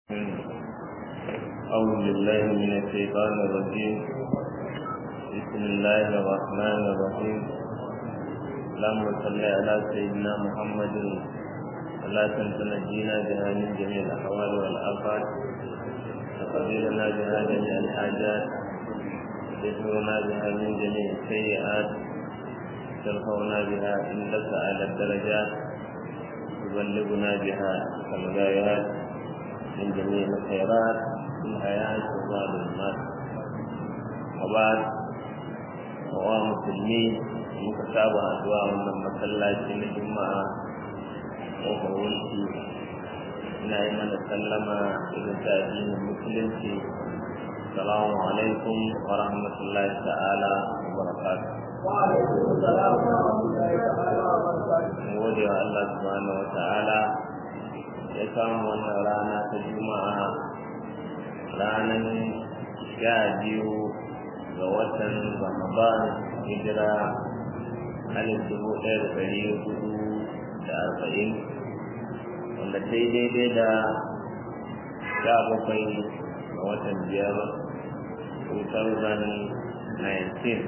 أعوذ بالله من الشيطان الرجيم بسم الله الرحمن الرحيم اللهم صل على سيدنا محمد صلاة تنجينا بها من جميع الأحوال والآفات وقبلنا بها جميع الحاجات تدفعنا بها من جميع السيئات ترفعنا بها عندك على الدرجات تبلغنا بها الغايات من جميع الخيرات في الحياة والظالمات وبعد wa musulmi muka saba addu'a wannan masallaci na juma'a ƙofar wulki ina yi mana sallama irin ta addinin musulunci salamu alaikum wa rahmatullahi ta'ala wa barakatuh gode wa Allah subhanahu wa ta'ala ya samu wannan rana ta juma'a ranar sha biyu ga watan ramadan hijira alif dubu ɗaya da ɗari hudu da arba'in wanda sai daidai da sha bakwai ga watan biyar 2019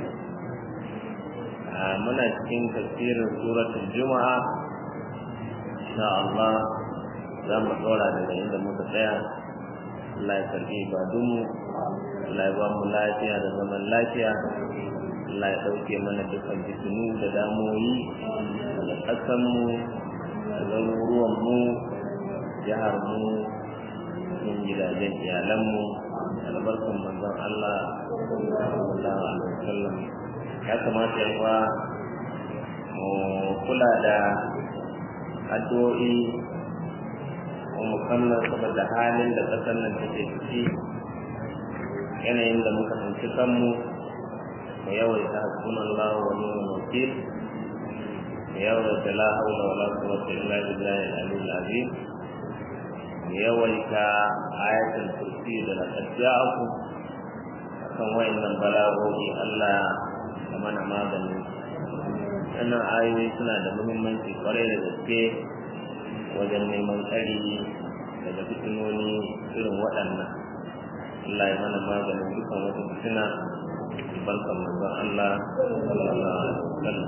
muna cikin tafsirin suratul juma'a insha Allah za mu ɗora daga inda muka tsaya Allah ya karbi ibadunmu Allah ya ba mu lafiya da zaman lafiya Allah ya ɗauke mana dukkan fitinu da damoyi da ƙasanmu da garuruwanmu jiharmu cikin gidajen iyalanmu albarkan manzon Allah sallallahu alaihi wasallam ya kamata yawa mu kula da addu'o'i mu kallon saboda halin da ƙasar nan take ciki yanayin da muka tsinci kanmu mu yawaita hasbunan Allah wa ni'mal wakil mu yawaita la haula wala quwwata illa billahi al-aliyyil azim mu yawaita ayatul kursi da laqad ja'akum akan wayannan balaghohi Allah da mana magani wannan ayoyi suna da muhimmanci kwarai da gaske wajen neman tsari daga fitinoni irin waɗannan Allah ya mana maganin dukan wata fitina barkan manzon Allah sallallahu alaihi wasallam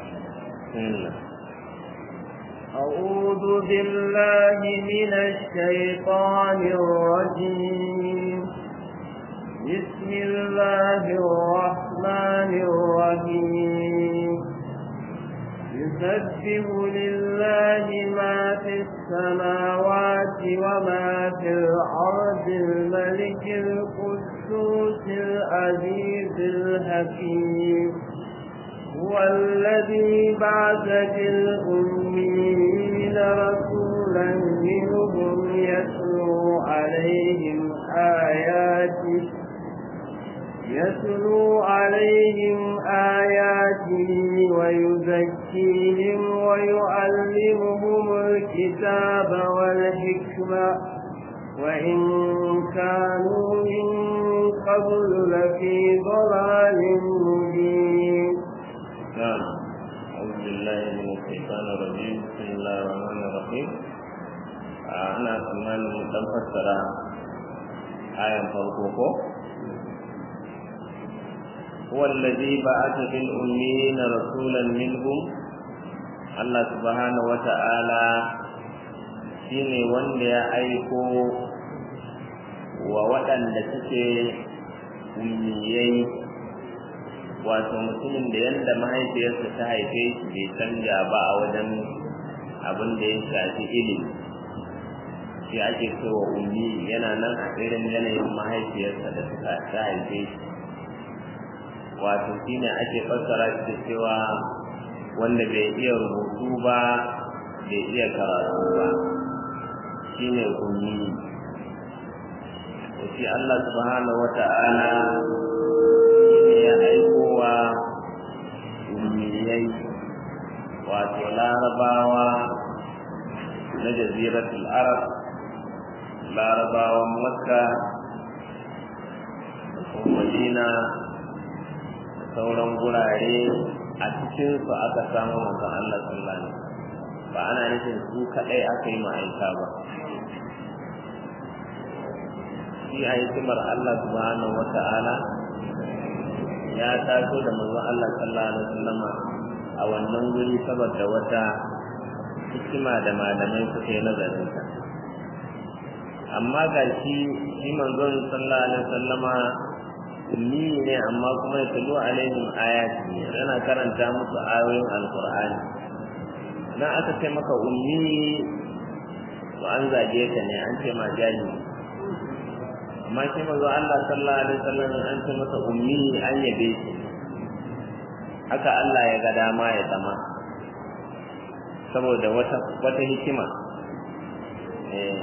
أعوذ بالله من الشيطان الرجيم بسم الله الرحمن الرحيم يسبح لله ما في السماوات وما في الأرض الملك القدوس العزيز الحكيم هو الذي بعث في الأمين رسولا منهم يتلو عليهم آياته يتلو عليهم آياته ويزكيهم ويعلمهم الكتاب والحكمة وإن كانوا من قبل لفي ضلال مبين نعم أعوذ بالله من الشيطان الرجيم بسم الله الرحمن الرحيم أنا كمان لم فسر آية فرقوكو هو الذي بعث في الأمين رسولا منهم الله سبحانه وتعالى shine wanda ya aiko wa waɗanda suke ummiyai wato mutumin da yadda mahaifiyarsa ta haife shi bai canja ba a wajen abin da ya shafi ilimi shi ake cewa ummi yana nan a irin yanayin mahaifiyarsa da suka ta haife shi wato shine ake fassara shi da cewa wanda bai iya rubutu ba bai iya karatu ba shine ummi shi Allah subhanahu wata'ala shine ya aikowa ummiyai wato larabawa na jaziratul arab larabawan makka da kuma madina sauran gurare a cikin su aka samu manzon Allah sallallahu alaihi ba ana nufin su kadai aka yi ma'aika ba shi a hikimar Allah subhanahu wata'ala ya taso da manzon Allah sallallahu alaihi wasallama a wannan guri saboda wata hikima da malamai suka yi nazarinta amma ga shi shi manzon sallallahu alaihi wasallama ummi ne amma kuma ya tulu alaihim ayati yana karanta musu ayoyin alqur'ani na aka ce maka ummi to an zage ka ne an ce ma jahili amma shi manzo Allah sallallahu alaihi wasallam an ce masa ummi an yabe shi haka Allah ya ga dama ya zama saboda wata wata hikima eh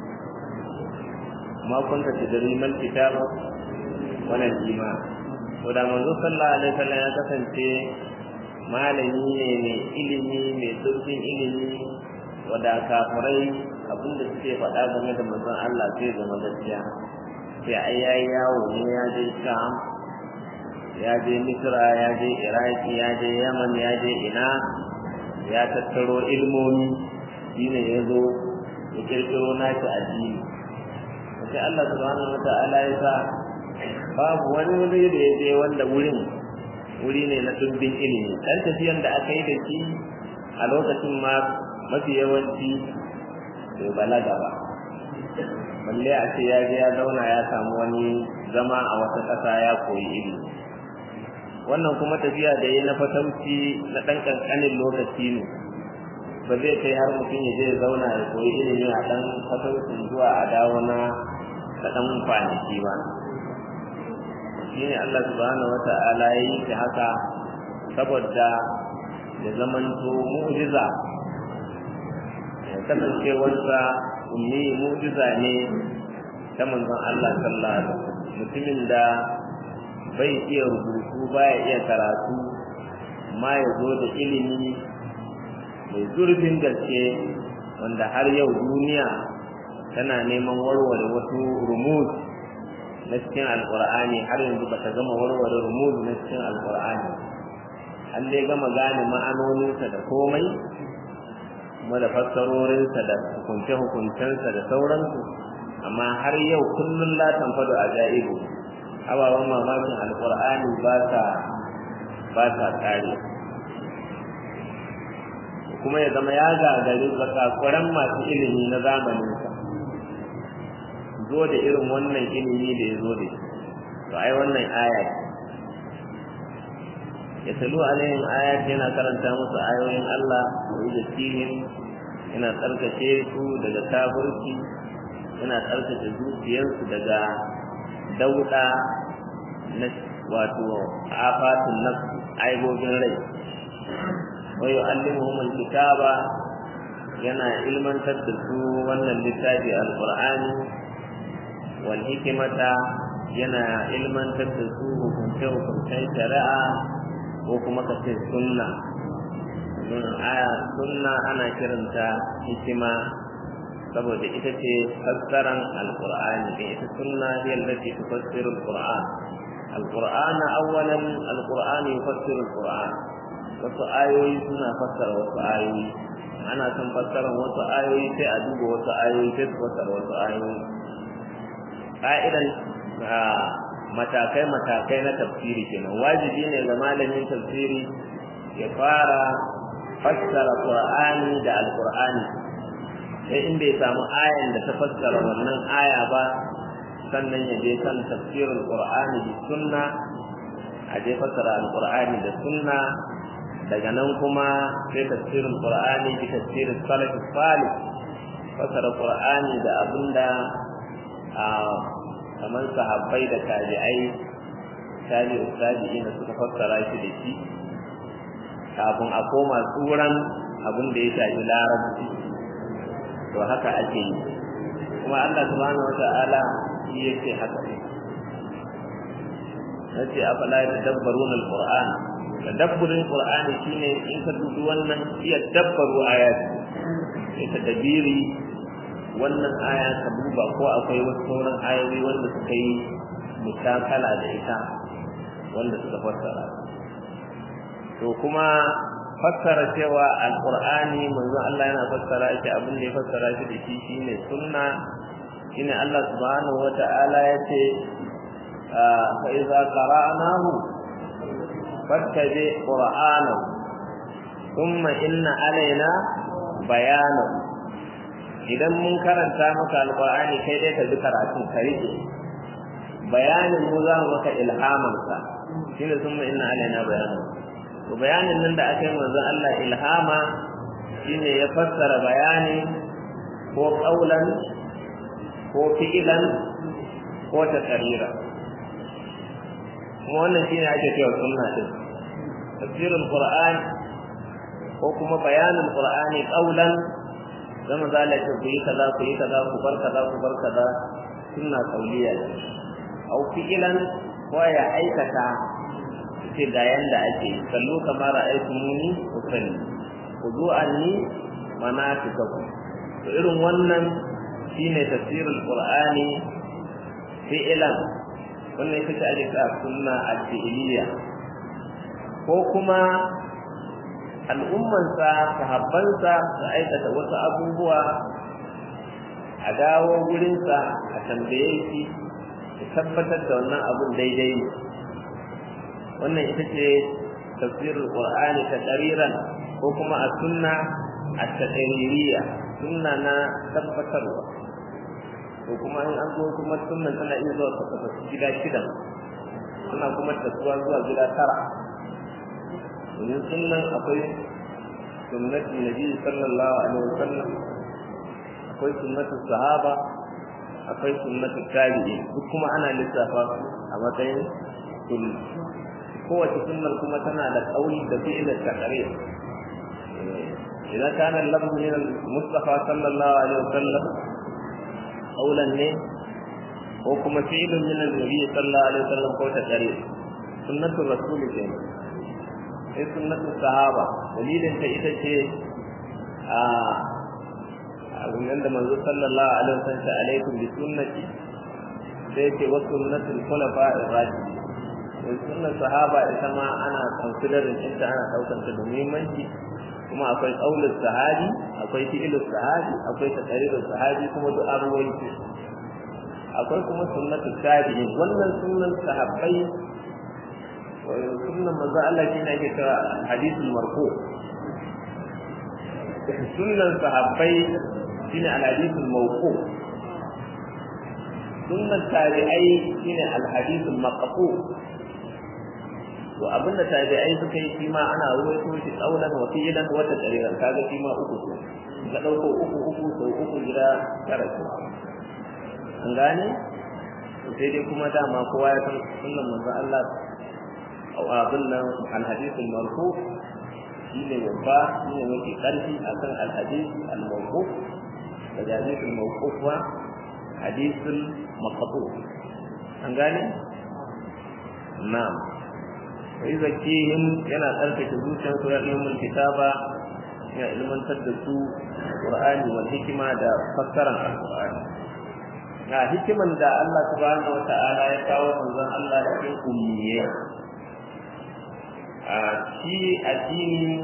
ma kunta tadri mal kitab wala iman to da manzo sallallahu alaihi wasallam ya kasance malami ne mai ilimi mai zurfin ilimi wada kafirai abinda suke faɗa game da manzon Allah zai zama gaskiya sai ai yayi yawo ne ya je Sham ya je Misra ya je Iraki ya je Yaman ya je ina ya tattaro ilmomi shine ya zo ya kirkiro nashi addini sai Allah subhanahu wata'ala ya sa babu wani wuri da ya je wanda wurin wuri ne na dubbin ilimi dan tafiyan da aka yi da shi a lokacin ma mafi yawanci bai balaga ba balle a ce ya je ya zauna ya samu wani zama a wata ƙasa ya koyi ilimi wannan kuma tafiya da ya na fatauci na ɗan ƙanƙanin lokaci ne ba zai kai har mutum ya je ya zauna ya koyi ilimi a ɗan fataucin zuwa a dawo na da ɗan kwanaki ba shi ne Allah subhanahu wa ta'ala ya yi shi haka saboda ya zamanto mu'jiza ya kasance wanda ummi mu'jiza ne ta manzon Allah sallallahu alaihi wasallam mutumin da bai iya rubutu baya iya karatu amma ya zo da ilimi mai zurfin gaske wanda har yau duniya tana neman warware wasu rumuz na cikin alkur'ani har yanzu bata gama warware rumuz na cikin alkur'ani an dai gama gane ma'anoninsa da komai kuma da fassarorinsa da hukunce-hukuncensa da sauransu amma har yau kullum la tanfado a ja'ibu ababen mamakin alkur'ani ba sa ba sa kare kuma ya zama ya gagari zakakuran masu ilimi na zamaninsa zo da irin wannan ilimi da ya zo da shi to ai wannan aya ya talu alaihim ayat yana karanta musu ayoyin Allah wa yuzakkihim yana tsarkake su daga kafirci yana tsarkake zuciyarsu daga dauda na wato afatun nafs aibobin rai wa yu'allimuhum alkitaba yana ilmantar da su wannan littafi alqur'ani wal hikmata yana ilmantar da su hukunce hukuncen shari'a ko kuma ka ce sunna don aya sunna ana kiranta hikima saboda ita ce fassaran alqur'ani da ita sunna hiya allati tufassiru alqur'an alqur'an awwalan alqur'ani yufassiru alqur'an wasu ayoyi suna fassara wasu ayoyi ana son fassaran wasu ayoyi sai a duba wasu ayoyi sai su fassara wasu ayoyi ka'idan matakai-matakai na tafsiri kenan wajibi ne ga malamin tafsiri ya fara fassara qur'ani da alqur'ani sai in bai samu ayan da ta fassara wannan aya ba sannan ya je kan tafsirin qur'ani da sunna a je fassara alqur'ani da sunna daga nan kuma sai tafsirin qur'ani da tafsirin salaf salih fassara qur'ani da abinda a kamar sahabbai da tabi'ai tabi'u tabi'ina suka fassara shi da shi kafin a koma tsuran abin da ya shafi larabci to haka ake yi kuma Allah subhanahu wata'ala shi yake haka ne nace afala yadabbarun alquran tadabburin qur'ani shine in ka dubi wannan iya dabbaru ayati ita dabiri wannan aya ka duba ko akwai wasu sauran ayoyi wanda suka yi mutakala da ita wanda suka fassara to kuma fassara cewa alqur'ani manzo Allah yana fassara shi abin da ya fassara shi da shi shine sunna shine Allah subhanahu wata'ala ya ce fa idza qara'nahu fattabi qur'anahu thumma inna alaina bayanahu idan mun karanta maka alqur'ani kai dai ka ji karatun ka rike bayanin mu za mu maka ilhaman sa shine thumma inna alaina bayanahu to bayanin nan da aka yi manzon Allah ilhama shine ya fassara bayani ko qaulan ko fi'ilan ko taqrira kuma wannan shine ake cewa sunna din tafsirul qur'an ko kuma bayanin qur'ani qaulan zama zalla ce ku yi kaza ku yi kaza ku bar kaza ku bar kaza sunna qauliya au fi'ilan ko ya aikata ce ga yanda ake kallo kamar ra'aytumuni usalli khudu anni manasikakum to irin wannan shine tafsirul qur'ani fi'lan wannan ita ce ake kira sunna al-fi'liya ko kuma al'ummansa sahabbansa su aikata wasu abubuwa a dawo gurinsa a tambaye shi ya tabbatar da wannan abun daidai ne wannan ita ce tafsirul qur'ani ta qariran ko kuma a sunna a taqririyya sunna na tabbatarwa to kuma in an zo kuma sunnan tana iya zuwa ta kafa gida shida ana kuma tasuwa zuwa gida tara domin sunnan akwai sunnatin nabi sallallahu alaihi wasallam akwai sunnatin sahaba akwai sunnatin tabi'i duk kuma ana lissafa a matsayin sunna kowace sunnar kuma tana da kauli da fi'ilin taqrir idan kana lafzu min al-mustafa sallallahu alaihi wasallam qawlan ne ko kuma fi'ilun min al-nabi sallallahu alaihi wasallam ko taqrir sunnatul rasul ce sai sunnatul sahaba dalilin ta ita ce a abin da manzo sallallahu alaihi wasallam ta alaikum bi sunnati sai ce wa sunnatul khulafa'ir rashidin wai sunnar sahaba ita ma ana considering ɗinta ana ɗaukar ta da muhimmanci kuma akwai ƙaunar sahabi akwai fi'ilus sahabi akwai taqrirus sahabi kuma duk an ruwaito akwai kuma sunnatu tabi'in wannan sunnan sahabbai sunnan manzo Allah shine ake cewa hadithul marfu sunnan sahabbai shine al-hadithul mawqu sunnan tabi'ai shine al-hadithul maqfu to abinda tabi'ai suka yi shi ma ana ruwaito shi tsaunan wa fi'lan wa taqriran kaga shi ma uku ko ga dauko uku uku sau uku gida tara ko an gane to sai dai kuma dama kowa ya san sunnan manzo Allah au abin nan al hadith al marfu shine babba shine mafi karfi akan al hadith al mawqu da hadith al mawquf wa hadith al maqtu an gane na'am sai zakihim yana tsarkake zuciyarsu ya ilmin kitaba ya ilmantar da su qur'ani wal hikima da fassaran alqur'ani ga hikiman da Allah subhanahu wata'ala ya kawo manzon Allah cikin ummiye a shi addini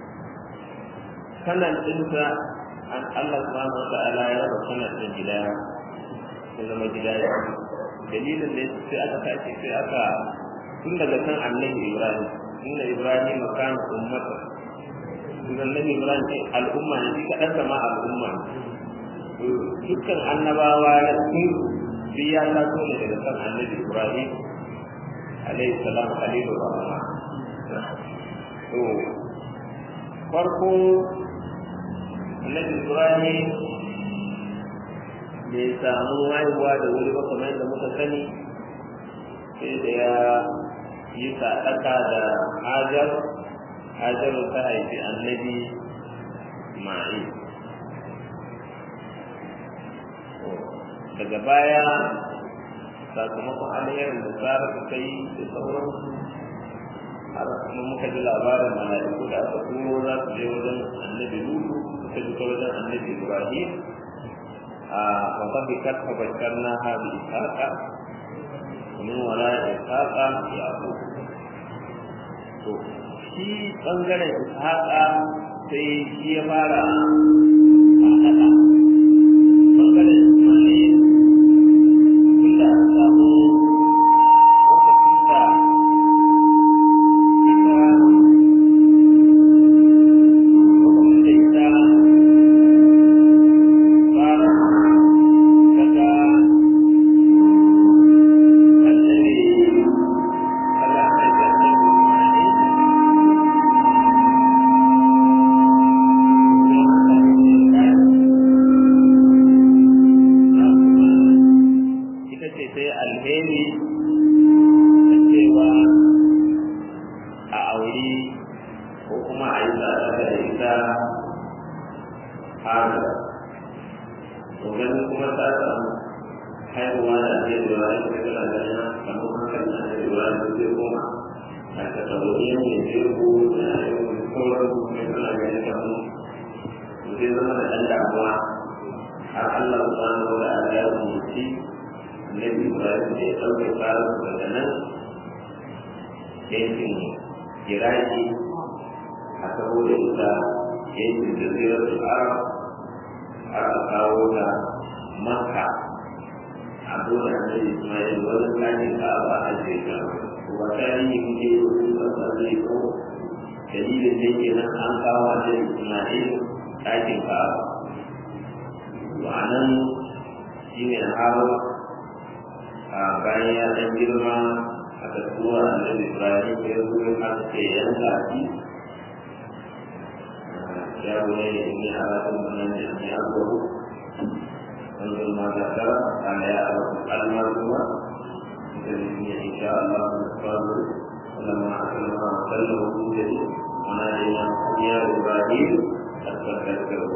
sanan dinsa an Allah subhanahu wata'ala ya raba sanan din gida ya zama gida ya dalilin da sai aka tashi sai aka tun daga kan annabi ibrahim inna ibrahim kana ummata tun annabi ibrahim sai al'umma ne shi kadan sama al'umma dukkan annabawa na sun biya ta so ne daga kan annabi ibrahim alayhi salam khalilur rahman to farko annabi ibrahim bai samu haihuwa da wuri ba kamar yadda muka sani sai da ya yi sadaka da hajar hajar ta haifi annabi ma'i daga baya sakamakon alherin da tsara suka yi da sauransu har kuma muka ji labarin mala'iku da aka turo za su je wajen annabi lutu suka ji ta wajen annabi ibrahim a wata karfa bakar na ha bi ishaqa min wala ishaqa yaqub to shi bangaren ishaqa sai shi ya fara faɗaɗa bangaren ismail haihuwa da ake lura da ita tana ganin kamar hankali na ake lura da zai koma a kasarorin mai jirgo da sauran kuma suna ganin kamar zai zama da ɗan damuwa har Allah subhanahu wa ta'ala ya umarci Nabi Ibrahim da ya ɗauke tsarin daga nan yankin Iraki a saboda ita yankin jaziratul Arab har a kawo ta Makka a dole da Ismail wani tsarin ka ba a je ka wa tarihi kuke yi wata zai ko dalilin da ke nan an kawo da Ismail ɗakin ka ba nan shi ne har a bayan ya ɗan girma a kasuwa a nan Ibrahim ya zo ya kasa ce yanka shi ya bude ne in yi haratun wannan da ya abuwa انظر ما ذكر كان يعرف المرجوة بإذن إن شاء الله الصابر ولما أسلم وسلم وجوده ونادينا يا إبراهيم قد تذكره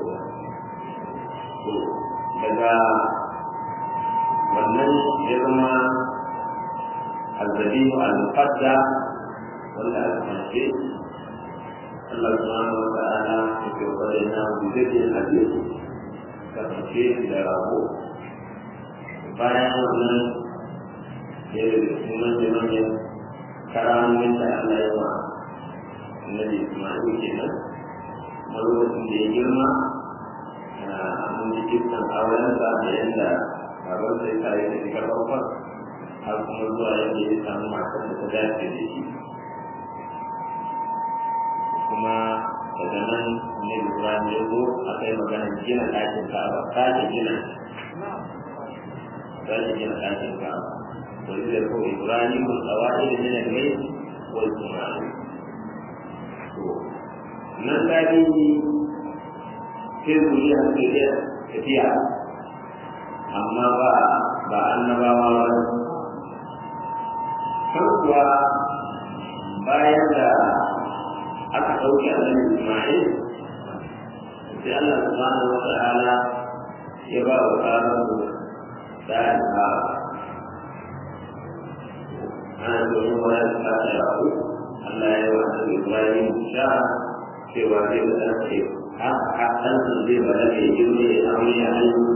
daga wannan ya zama alzabihu al-muqadda wanda aka mace Allah subhanahu wa ta'ala ya ke wadana bujadin hadis kasance da rabo bayan wannan ya da cikin manyan karamomin da Allah ya wa annabi Ismail kenan kuma lokacin da ya girma mun ji kisan aurensa da yadda baban sai ta yi da shiga farkon har kuma zuwa yadda ya samu matar da ta dace da shi kuma daga nan ne Ibrahim ya zo a kai magana gina ɗakin Ka'aba sake gina sake gina ɗakin Ka'aba to zai ko Ibrahim mun tsawai da min al-bayt wal Qur'an to nan tarihi sai zuriya ke da tafiya amma ba ba annabawa ba kan kuwa bayan da aka ɗauke annabi Ismail sai Allah subhanahu wa ta'ala ya ba wa tsarin da ya ba ana domin wani da ta yawo Allah ya wa annabi Ibrahim sha cewa zai kasance haka ɗan sun zai ba da mai girme ya aure ya haihu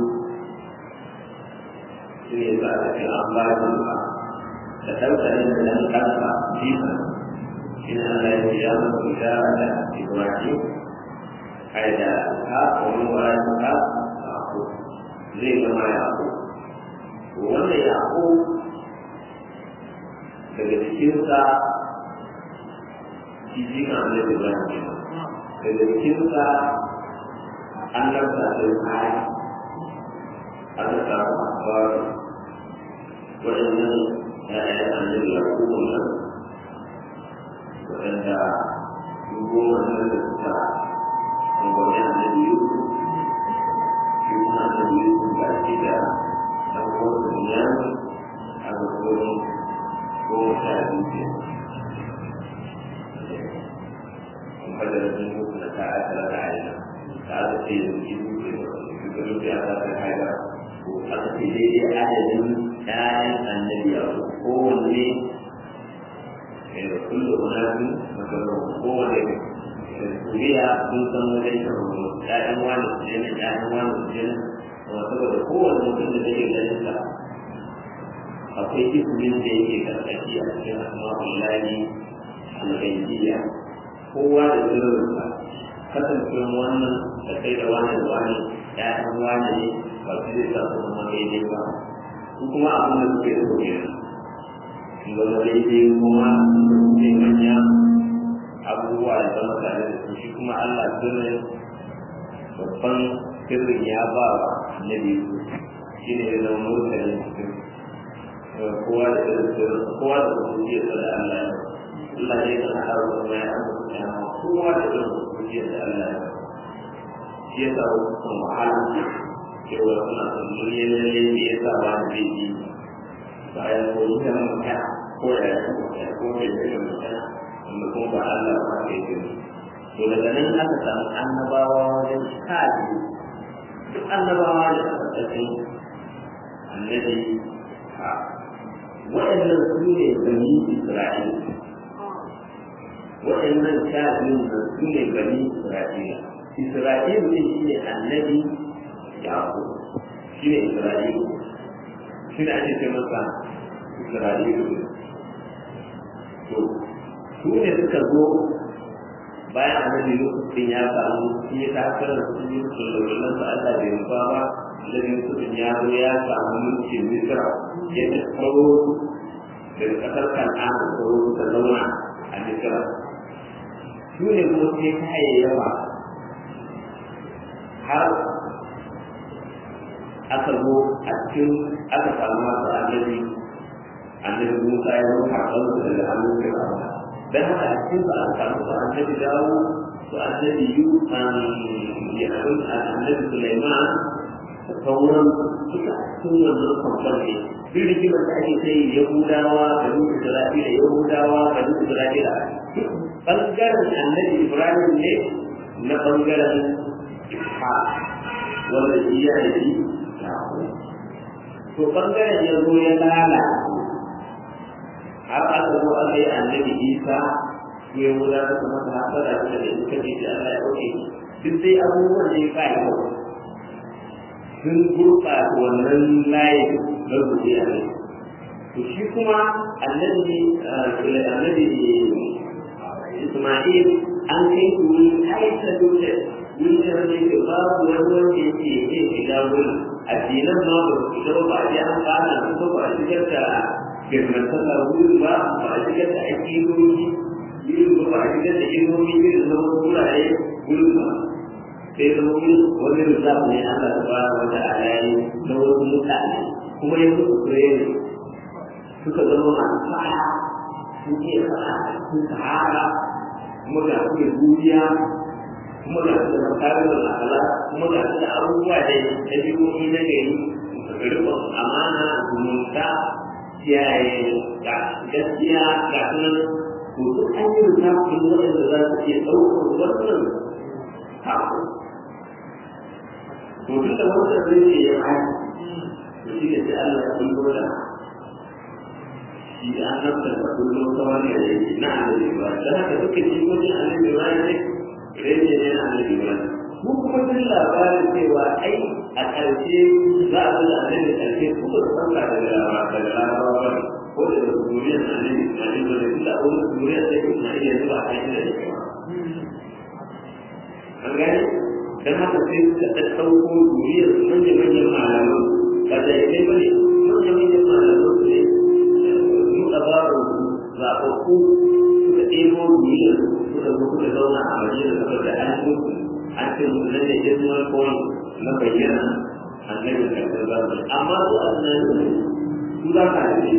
shi ne za a ce an ba shi ba da ɗaukarin da ɗan ƙasa jifa إن الله يجعل إشارة إبراهيم حيث إسحاق ومن وراء إسحاق يعقوب زي ما يعقوب وأن يعقوب daga cikinsa shi jika annabi Ibrahim daga cikinsa an lafta da kai aka samu akwai waɗannan ‘ya'yan annabi Yakubu nan waɗanda goma nan da suka gwamnati a nan biyu shi kuma nan biyu sun ga shi da ɗan kowace duniya a ga kodin goma sha biyu ke an fada da sun mutu na ta aka rana a yana ta aka ce da su ibu ke da shugaban da aka ta haida ko aka ce daidai adadin ƴaƴan annabi a kowanne كل أناس مثلا هو الكلية من سنة لا أموال الجنة لا أموال الجنة وسبب هو المسلم الذي ذلك akwai ismin da yake karkashi a cikin asma'ul lahi al-ghaibiyya kowa da sirrinsa kasancewar wannan da kai da wani da wani ya'yan wani ne ba su zai sa su zama daidai ba su kuma abin da suke so kenan zama daidai kuma zai manya abubuwa da zama tare da su shi kuma Allah sirrin babban sirrin ya ba wa annabi shi ne ya zama mutane cikin kowa da irin sirrin kowa da kusurciyar da Allah ya Allah ne kan haɗa wa kuma ya amsa ya kowa da irin kusurciyar da Allah ya shi ya sa wasu wahala cewa suna son lalle lalle ne ya sa ba zai yi bayan ko yi da magana ko ya yi ko ya yi da magana wanda kuma ba Allah ba ka yi gani to daga nan aka samu annabawa wajen sha biyu duk annabawa da aka tafi annabi ha waɗannan su ne bani isra'ila waɗannan sha biyun nan su ne bani isra'ila isra'ila ne shi ne annabi yaƙo shi ne isra'ila shi ne ake ce masa isra'ila to su ne suka zo bayan annabi lokacin ya samu shi ya takarar su yi su lullulan su Allah bai rufa ba annabi lokacin ya zo ya samu mulkin Misra ya ta kawo daga ƙasar Kan'ana ko ta zauna a Misra su ne kuma sai ta yawa har aka zo a cikin aka samu masu annabi annabi Musa ya zo karɓar su daga hannun Fir'auna dan haka a cikin su an samu su annabi dawo su annabi yu ya annabi Sulaiman da sauran suka cikin wannan kwamfan ne duk rigimar da ake sai Yahudawa da Nuhu Isra'ila Yahudawa da Nuhu Isra'ila bangaren annabi Ibrahim ne na bangaren ha wanda shi ya da shi to bangaren ya zo ya lalace har aka zo aka yi annabi isa ko ya wuda da kuma ta hasara da da suka ce da Allah ya ɗauke duk dai abubuwan da ya kai ko sun gurɓata wannan layi na zuriya ne to shi kuma annabi annabi Isma'il an kai su wani aisa dole wani da wani ke babu wani wanda ya ce zai shiga wurin addinan ma ba su shiga ba a ji an fara su ba a shigar da girmantaka wurin ba ba a shigar da aƙidoji wurin ba ba a shigar da ilmomi irin na wasu wurare wurin ba sai zama wurin wani rizab ne Allah ta fara wata alayi na wasu mutane kuma ya musu kurere suka zama masu fara sun ke fara sun sahara kuma ga su da duniya kuma ga su da makarin al'ala kuma ga su da abubuwa da ɗabi'o'i na gari rikon amana zumunta kiyaye ga gaskiya ga sunan to duk an yi lissafin waɗanda za su iya ɗaukar wannan haku to duk da wannan zai ce ya haku to shi ne sai Allah ya kullo da shi an nafsa da kullo ta wani da yake na annabi ba da haka duka jikokin annabi ba ne rage ne na annabi ba mu kuma duk labarin cewa ai a ƙarshe za a zuwa annabi ƙarshe kuma da ɗauka daga daga larabawa ne ko da da zuriyar annabi Ismail da da da wani zuriyar da Ismail ya zuwa a inda da kewa an gani dan haka sai suka ɗaɗɗauko zuriyar manya-manyan malaman ba da ya kai bane manya-manyan malaman su ne su ɗabarar zaɓaɓɓu suka ɗebo zuriyar suka zo suka zauna a madina saboda an mutu an ce musu nan ne jirgin point na bayyana annabi karɓar zamani amma su a tunanin su za ka yi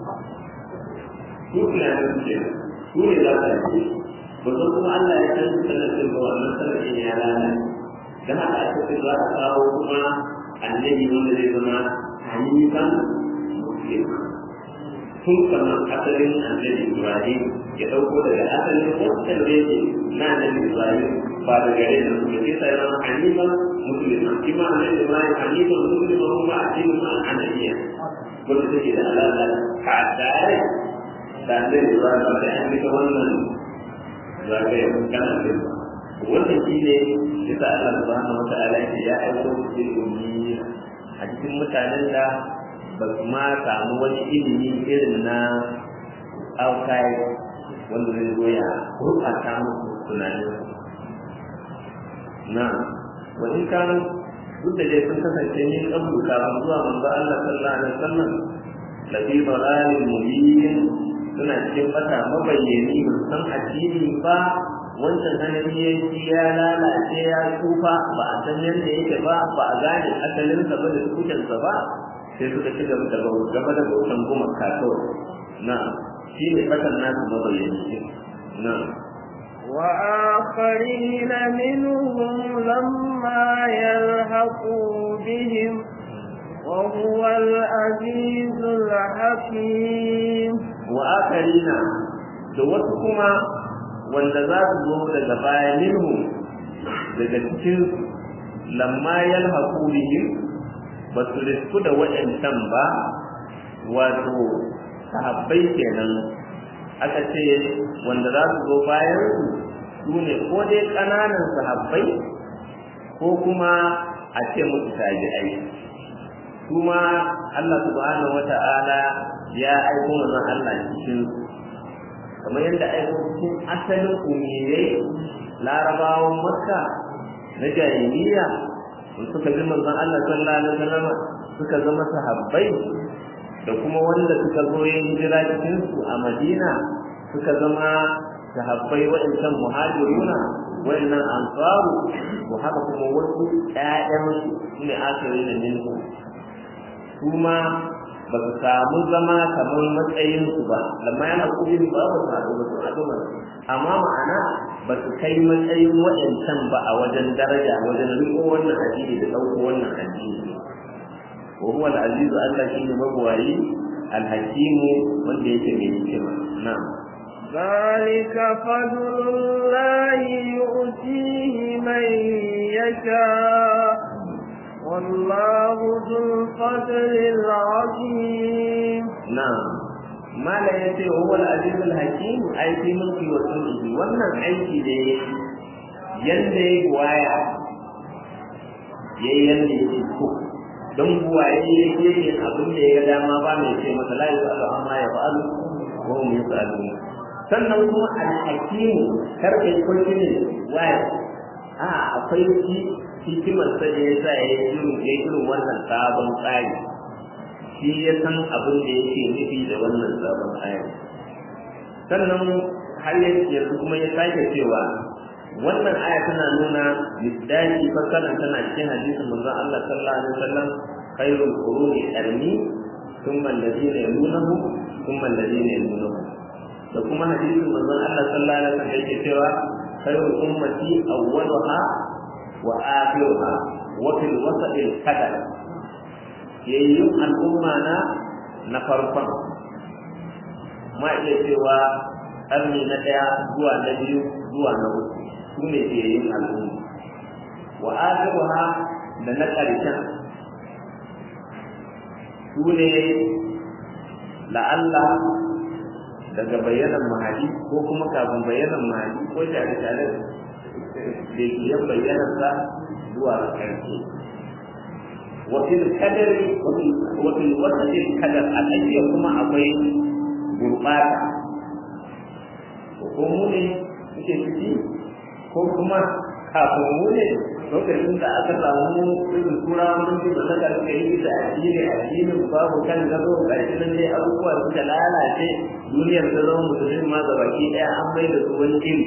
su tunanin su ke su ne za ka yi ba san kuma Allah ya san sanadin ba wannan sanadin ya lalace dan haka aka ce za a kawo kuma annabi wanda zai zama hanifan muslim tun kamar asalin annabi Ibrahim ya ɗauko daga asalin wancan da yake na annabi Ibrahim ba da gare da su da sai zama hanifan musulma shi ma annabi Ibrahim hanifan musulma kuma addinin ma annabiya wanda take da alaƙa ka tare da annabi Ibrahim ba sai an nika wannan zagaya kana da wannan shi ne yasa Allah subhanahu wa ta'ala ya aiko cikin ummi a cikin mutanen da ba su ma samu wani ilimi irin na outside wanda zai zo ya gurɓata musu tunanin na wani kanu duk da dai sun kasance yin ƙabu kafin zuwa manzo Allah sallallahu alaihi wasallam lafi dalalin mubin suna cikin bata mabayyani ba san addini ba wancan sanani ya ci ya lalace ya tsufa ba a san yadda yake ba ba a gane asalinsa ba da tukutansa ba sai suka ci gaba da gaba da bautan gumaka kawai na shi ne fatan nasu mabayyani na وآخرين منهم لما يلحقوا بهم وهو العزيز الحكيم وآخرين da wasu kuma wanda za su zo daga baya minhum daga cikin lamma yalhaqu bihim ba su risku da waɗancan ba wato sahabbai kenan aka ce wanda za su zo bayan su ne ko dai ƙananan sahabbai ko kuma a ce musu tabi'ai kuma Allah subhanahu wata'ala ya aiko manzon Allah cikin kamar yadda aiko cikin asalin umiyai larabawan makka na jahiliya suka bi manzon Allah sallallahu alaihi wasallam suka zama sahabbai da kuma wanda suka zo yin hijira cikin su a Madina suka zama sahabbai waɗancan muhajiruna waɗannan ansaru to haka kuma wasu ƴaƴan su ne akari da minhu kuma ba su samu zama kamar matsayin su ba lamma yana kubin ba ba su haɗu ba su haɗu ba amma ma'ana ba su kai matsayin waɗancan ba a wajen daraja wajen riko wannan addini da ɗauko wannan addini wa huwa al-azizu Allah shine magwayi al-hakimu wanda yake mai hikima na'am ذلك فضل الله يؤتيه من يشاء والله ذو الفضل العظيم نعم ما لا يتي هو العزيز الحكيم أي في ملكي وسلطه wannan aiki da ya yanda ya waya ya yi yanda ya ce ko don buwaye ya ke yin abin da ya ga dama ba mai ce masa la yusalu amma ya fa'alu wa hum yusalun sannan kuma al-hakimu karkai ko ne waya a akwai hikimar sa da ya sa ya yi irin ya irin wannan sabon tsari shi ya san abin da yake nufi da wannan sabon tsari sannan har yanzu kuma ya sake cewa wannan aya tana nuna misdaki fasalan tana cikin hadisin manzon Allah sallallahu alaihi wasallam khairul quruni qarni thumma alladhina yalunahu thumma alladhina yalunahu da kuma hadisin manzon Allah sallallahu alaihi wasallam yake cewa khairul ummati awwaluha wa akhiruha wa fil wasat al qadar yayyun al'umma na na farkon ma iya cewa ƙarni na ɗaya zuwa na biyu zuwa na uku su ne yayyun al'umma wa akhiruha da na ƙarshen su ne la'alla daga bayanan mahadi ko kuma kafin bayanan mahadi ko tare tare da ya bayyana sa zuwa ƙarshe وفي الكدر وفي وفي وسط الكدر الذي كما akwai gurbata ko mu ne suke ciki ko kuma kafin mu ne lokacin da aka samu irin tura mun ji ba saka suka yi da addini addinin babu kan gado ga shi nan dai abubuwa suka lalace duniyar ta zama musulmi ma ga baki daya an bai da su wani iri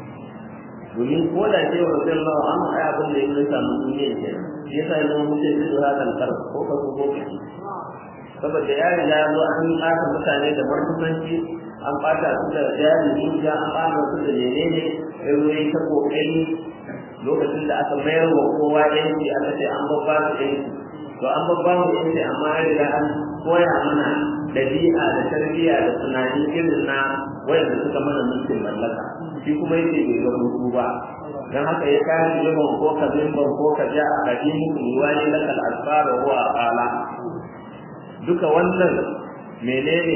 domin ko da ce wa rabbi Allah an ai abin da yake samu duniyar ke shi yasa ya zama mutum da zuwa kan kar ko ka ko ko kaci saboda ya riga ya zo an ɓata mutane da martusanci an ɓata su da jari dukiya an ɓata su da menene sai wani ta kokari lokacin da aka mayar wa kowa yanki aka ce an babba su yanki to an babba mu yanki amma ya riga an koya mana dabi'a da tarbiyya da tunani irin na wayanda suka mana mulkin mallaka shi kuma yake bai ga hutu ba dan haka ya kashi yawan ko ka zimban ko ka ja a kadimu ruwani lakal asfar wa huwa aqala duka wannan menene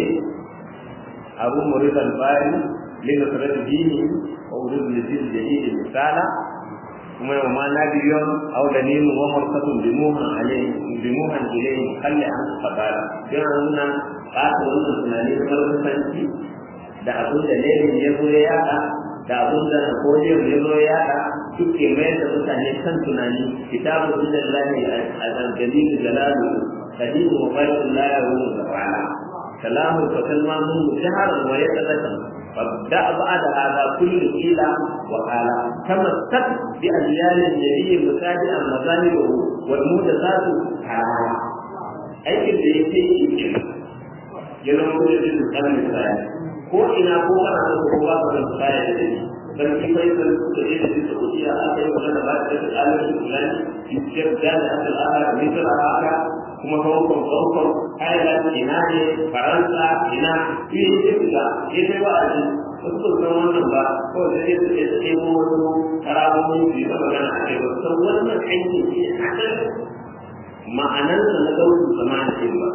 abu muridan bari lin nusrat dini wa urid lidin jadid misala kuma yau ma na biyon aw dalilun wa markatun bimuhan alayhi bimuhan ilayhi kalli an qabala yana nuna ɓata wannan tunani na markasanci da abin da lenin ya zo ya yaɗa da abin da napoleon ya zo ya yaɗa duk ke mayar da mutane kan tunani kitabu sunan lahi a dalilin jalalu kadimu wa bayan la ya wuni da fa'ala kalamu fa kalma mun shaharan wa ya tsaka فابدأ بعد هذا كل قيل وقال تمسك بأديان النبي متابعا مظاهره والمحدثات حرام aikin da ya ce shi ke ya zama kuma da su kan misali ko ina ko kana da ko ba ka da misali da shi dan ki kai da su da yake da Saudiya aka yi magana ba da da alamin Fulani yake da da asal aka misal aka kuma hukun hukun Ireland ina ne Faransa ina shi ne da ke sai ba a ji wasu san wannan ba ko da sai su ce sai mu wasu karamomi su yi magana a kai ba san wannan aikin shi ma'anarsa na gausu zama da ba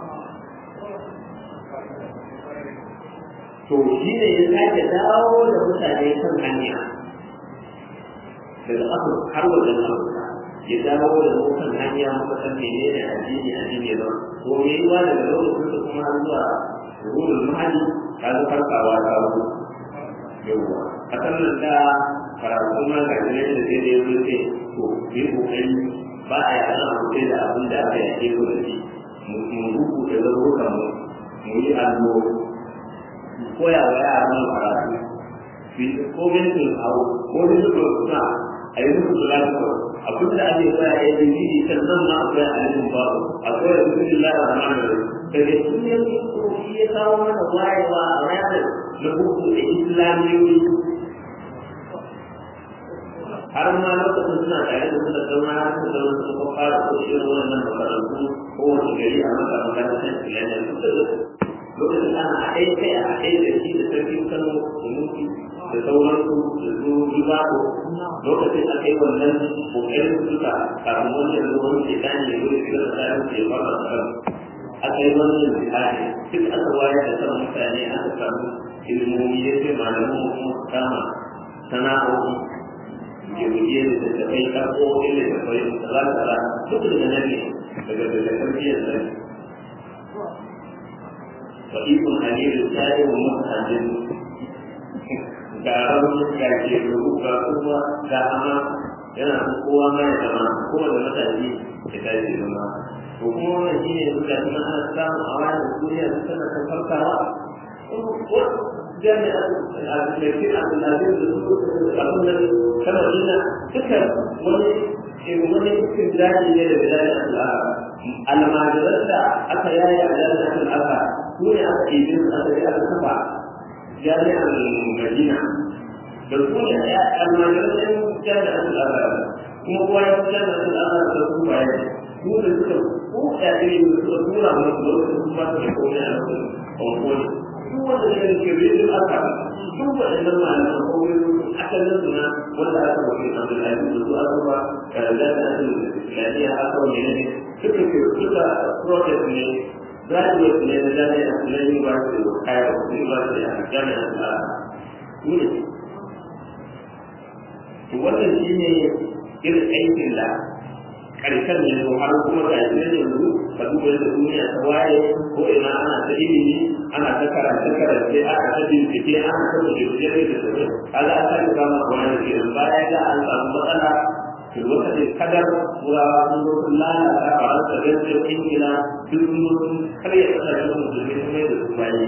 to shi ne ya sake dawo da mutane kan hanya daga afirka har wajen afirka ya dawo da mu kan hanya muka san mene ne addini addini ba to me yiwa daga lokacin da kuma har zuwa ruhul mahali kaga farkawa ta wuce yawwa a sannan da karatu ma ga ne da sai da yanzu ce to yi kokari ba a yi ana hutai da abin da aka yake ko da shi mu rubu da zaruruka mu mu yi allo koya wa yaran karatu ko mintin hau ko mintin suna a yi musu lafiya abin da ake koya ya yi jiri kan nan ma akwai alimin babu akwai da mutum Allah da rahman da daga cikin yanzu ko shi ya kawo mana wayewa a ranar na buku da islamiyoyi har ma lokacin suna tare da su da sauna har su da wasu kuma fara ko irin wannan makarantu ko wani gari a maka makarantar islamiyya duk da lokacin ana haɗe kai a haɗe da shi da sarkin kano da mutu da sauransu da su ribako lokacin a kai wannan kokarin suka kafin wannan ruwan ke dan ne wani shiga da tsarin ke fara tsarin aka yi wannan jihadi duk aka wayar da kan mutane aka samu ilimomi ya ce malaman kuma su kama sana'o'i guje da tattafai karko ille da kwai tsara tsara duk daga nan ne daga daga tarbiyyar nan fa'ikun halilu sa'i wa mutajin ga rauni ga ke rubu ga kuma ga ama yana son kowa ma ya zama kowa da matashi ya tashi zama to kuma wannan shi ne duka suna ana samu a wani duniya su tana ta farkawa jami'a al-Amerikin Abdulaziz da su abin nan kama ina duka wani wani cikin daji ne da bilal al-Arab almajiran da aka yaya a jami'ar al-Arab su ne aka ɗebi su aka yi aka kafa jami'ar Madina da su ne almajiran ɗin jami'ar al-Arab kuma kowa ya fi jami'ar al-Arab da su baya su da suka ko ya iri da suka tura mu da su ba su da komai a lokacin kwankwani duk wanda ya rike rijin aka duk waɗannan malaman kowai asalin suna wanda aka bafi abdullahi da su aka ba karanta da asalin islamiyya aka wani ne suka ke suka protest ne graduate ne na jami'a na university of cairo university a jami'a a tunis to wannan shi ne irin aikin da ƙarshen yanzu har kuma ga yanzu yanzu ka duba yadda duniya ta waye ko ina ana ta ilimi ana ta karance karance ana ta bincike ana ta bincike da tafi kaga an sake kama wani da ke baya da an samu matsala to lokacin kadar turawa sun zo sun lalata faransa gaskiyar ingila duk sun zo sun karya kasashen musulmi sun mai da su bayi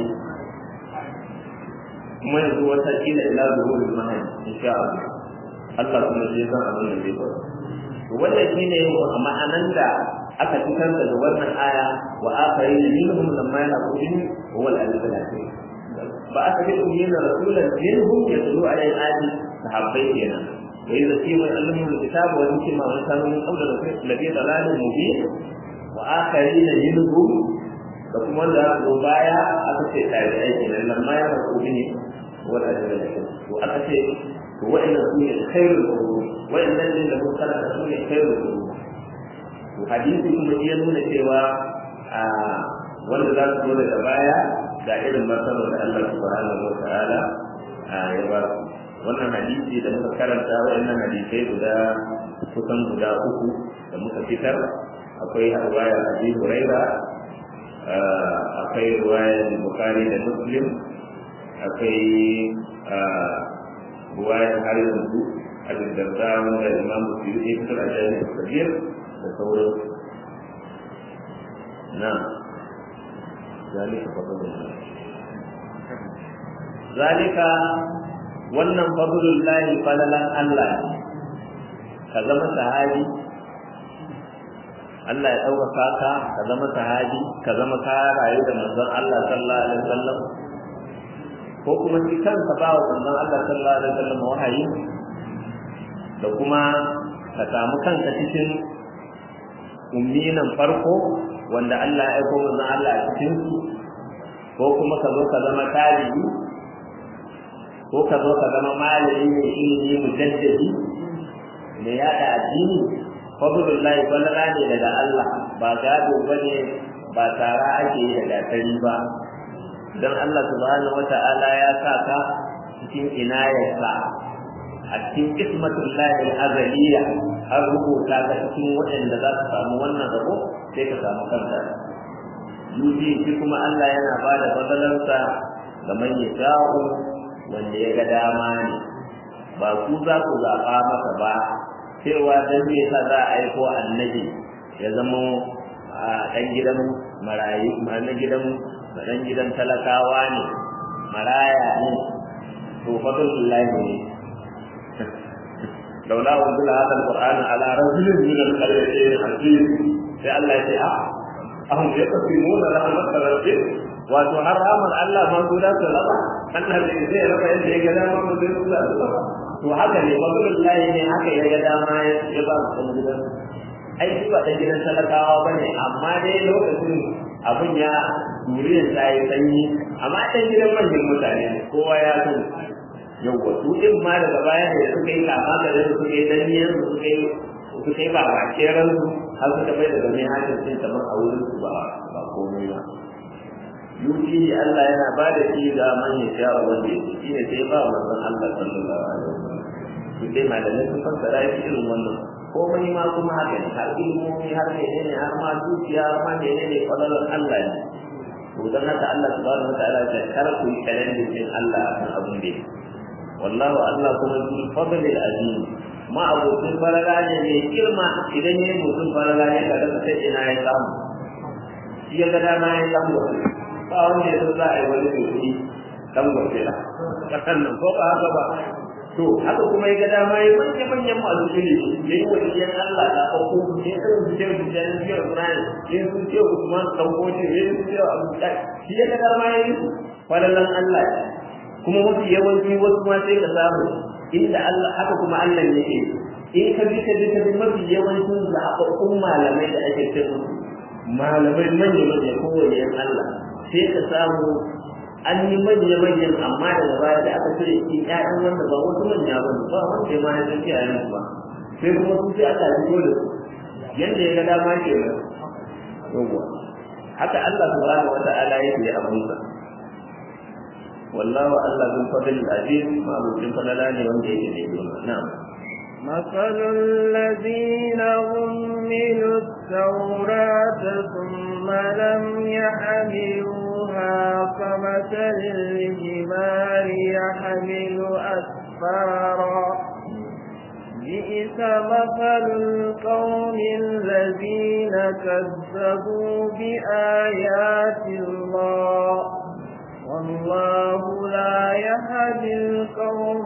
kuma yanzu wata kila ila zuhurin mahai insha Allah Allah kuma zai san abin da zai faru wannan shine ma'anan da aka fitar daga wannan aya wa akari da minhum lamma yaqulu huwa al-alim al-hakim ba aka fi umina rasulan minhum yatlu alayhi ayati sahabbai kenan wa idza qima alamu al-kitab wa yukima wa kanu min qabla ladhi dalalun mubin wa akari da minhum da kuma da go baya aka ce tabi'ai kenan lamma yaqulu huwa al-alim al-hakim to aka ce wa'annan su ne khairul qurun wa'annan ne da mun kana su ne khairul qurun to hadisi kuma ya nuna cewa a wanda za su zo daga baya ga irin martaba da Allah subhanahu wa ta'ala ya ba su wannan hadisi da muka karanta wa'annan hadisai guda kusan guda uku da muka fitar akwai riwaya Abi Huraira akwai riwaya Bukhari da Muslim akwai ruwayar har yanzu a daddarda wanda imam musulmi ya fitar a jami'ar kabir da sauran na zalika fadlun zalika wannan fadlul lahi falalan Allah ka zama sahabi Allah ya ɗaukaka ka ka zama sahabi ka zama ka rayu da manzon Allah sallallahu alaihi wasallam ko kuma shi kansa ba wa manzon Allah sallallahu alaihi wasallam wahayi da kuma ka samu kanka cikin umminan farko wanda Allah ya aiko manzon Allah a cikin su ko kuma ka zo ka zama talibi ko ka zo ka zama malami mai ilimi mujaddadi mai yada addini fadlullahi balala ne daga Allah ba gado bane ba tara ake yi da gatari ba dan Allah subhanahu wata'ala ya sa ka cikin inayarsa a cikin ismatullahi azaliya har rubuta ka cikin waɗanda za su samu wannan rabo sai ka samu kanka yuji shi kuma Allah yana ba da fadalarsa ga man yasha'u wanda ya ga dama ne ba ku za ku zaɓa masa ba cewa dan me yasa za a aiko annabi ya zama a ɗan gidan marayu na gidan ɗan gidan talakawa ne maraya ne to fadlullahi ne لولا أنزل هذا القرآن على رجل من القريتين عزيز sai Allah ya ce a ahum yaqsimuna rahmat rabbik wato har ramar Allah ma guda su raba Allah bai zai raba yadda ya ga dama mu zai raba su raba to haka ne fadlullahi ne haka ya ga dama ya ba su gidan ai shi ba dan gidan talakawa bane amma dai lokacin abin ya duriyar ta yi sanyi amma dan gidan manyan mutane kowa ya sani yawwa su din ma daga baya da suka yi kama da su suka yi daniyar su suka yi suka yi ba ba keran su har suka bai da gami hajjar sun kamar a wurin su ba ba komai ba yuki Allah yana ba da shi ga manyan sha wanda yake shi ne sai ba manzon Allah sallallahu alaihi wasallam su dai malamai sun fassara shi irin wannan komai ma kuma haka ne har ilmomi har menene har ma dukiya har ma menene kwallon Allah ne to dan haka Allah subhanahu wa ta'ala ya kar ku yi kalandin din Allah akan abin da yake wallahu Allah kuma zul fadl al azim ma abokin farala ne mai girma idan yayi mutum farala ne ka daga sai ina ya samu shi ya ga dama ya samu ba wanda ya san za a yi wani mai dan gobe la kasan nan ko ba haka ba to haka kuma ya ga dama ya manyan manyan masu ilimi ya yi waliyan Allah da ɗauko ya san su ce su ce su ce Ibrahim ya su ce Usman ɗauko shi ya su ce Abu shi ya ga dama ya yi falalan Allah kuma mafi yawanci wasu ma sai ka samu inda Allah haka kuma Allah yake in ka bi ka bi ka bi mafi yawancin zaɓaɓɓun malamai da ake ce musu malamai manya manya kowane yan Allah sai ka samu an yi manya manyan amma daga baya da aka cire shi ƴaƴan wanda ba wasu manya ba ba wanda ma ya san iyayen ba sai kuma su sai aka fito da su yanda ya ga dama ke nan yawwa haka Allah subhanahu wata'ala yake abunsa والله الله ذو الفضل العظيم ما ابو فضلان وانت نعم مثل الذين حملوا التوراة ثم لم يحملوها كمثل الحمار يحمل أسفارا بئس مثل القوم الذين كذبوا بآيات الله والله لا يهدي القوم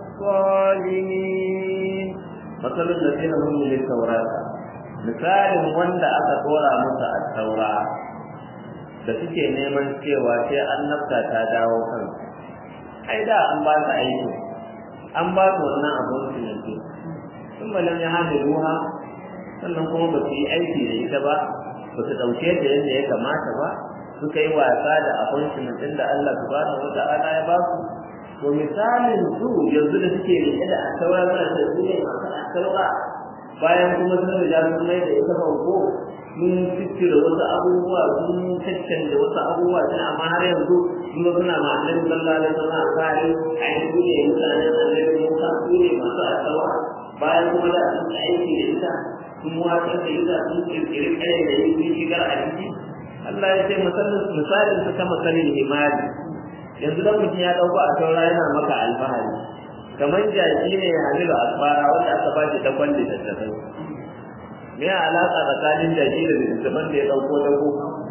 الظالمين مثل الذين هم للتوراة misalin wanda aka dora musu a taura da suke neman cewa sai annabta ta dawo kan ai da an ba su aiki an ba su wannan abun su yanzu sun malam ya hada ruha sannan kuma ba su yi aiki da ita ba ba su ɗauke ta yadda ya kamata ba suka yi wasa da appointment ɗin da Allah subhanahu wa ta'ala ya ba su to misalin su yanzu da suke rike da asaura suna da su ne masu asaura bayan kuma sun riga sun mai da ita farko sun fittira wasu abubuwa sun caccanje wasu abubuwa sun amma har yanzu sun suna ma annabi sallallahu alaihi wasallam kare a yi su ne mutanen annabi Musa su ne masu asaura bayan kuma da sun aiki da ita sun watsar da ita sun kirkiri kare da yi sun shigar a ciki Allah ya ce misalin su kama sanin himari yanzu dan mutum ya dauko a taura yana maka alfahari kamar jaki ne ya hamilu asfara wanda aka ba shi dakon littattafai me ya alaka tsakanin jaki da littattafan da ya dauko dako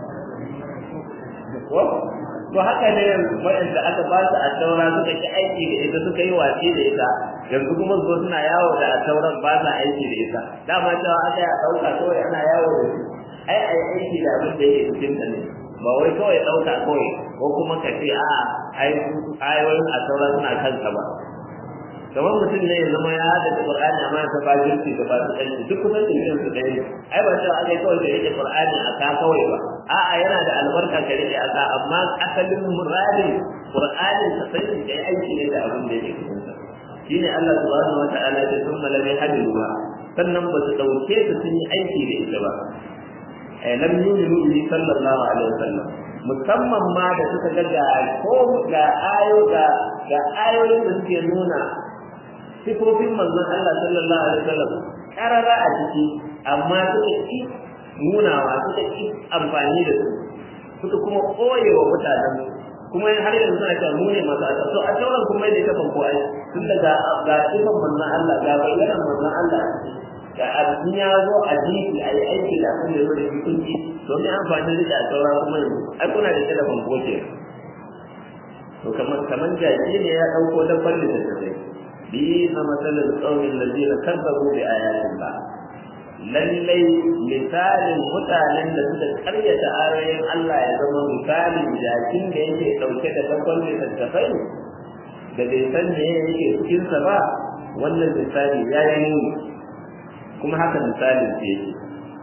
ko to haka ne waɗanda aka ba su a taura suka ki aiki da ita suka yi watsi da ita yanzu kuma zo suna yawo da a tauran ba sa aiki da ita dama cewa aka ya ɗauka kawai ana yawo da shi ai ai aiki da abin da yake cikin ta ne ba wai kawai ɗauka kawai ko kuma ka ce a ai ayoyin a taura suna kanka ba kamar mutum ne ya zama ya hada da Qur'ani amma ta fajirci da fasu ɗanci duk kusan da irin su ɗaya ai ba cewa aka kawai da yake Qur'ani a ka kawai ba a'a yana da albarka ka rike a ka amma asalin muradin Qur'ani ka sani da aiki ne da abin da yake cikin sa shine Allah subhanahu wa ta'ala ya thumma lam yahdiruha sannan ba su ɗauke ta sun yi aiki da ita ba ai lam yu'minu bihi sallallahu alaihi wasallam musamman ma da suka ga ga ko ga ayo ga ga ayoyin da suke nuna sifofin manzon Allah sallallahu alaihi wasallam karara a ciki amma suka ki nunawa suka ki amfani da su suka kuma koyewa mutanen kuma har yanzu suna cewa mu ne masu asa to a tauran kuma yadda ta fanko ai tun daga ga sifan manzon Allah ga bayanan manzon Allah ga abin ya zo a jiki a yi aiki da abin da ya zo da hukunci domin amfani da a taura kuma yanzu ai kuna da shi da fanko ke to kamar kamar jaki ne ya ɗauko dabbar da ta zai bi na matsalar tsaunin lalzina kazzabu bi ayatin ba lallai misalin mutanen da suka karyata ayoyin Allah ya zama misalin jakin da yake ɗauke da dabbar littattafai da bai san me yake cikinsa ba wannan misali ya yi nuni kuma haka misalin ce yake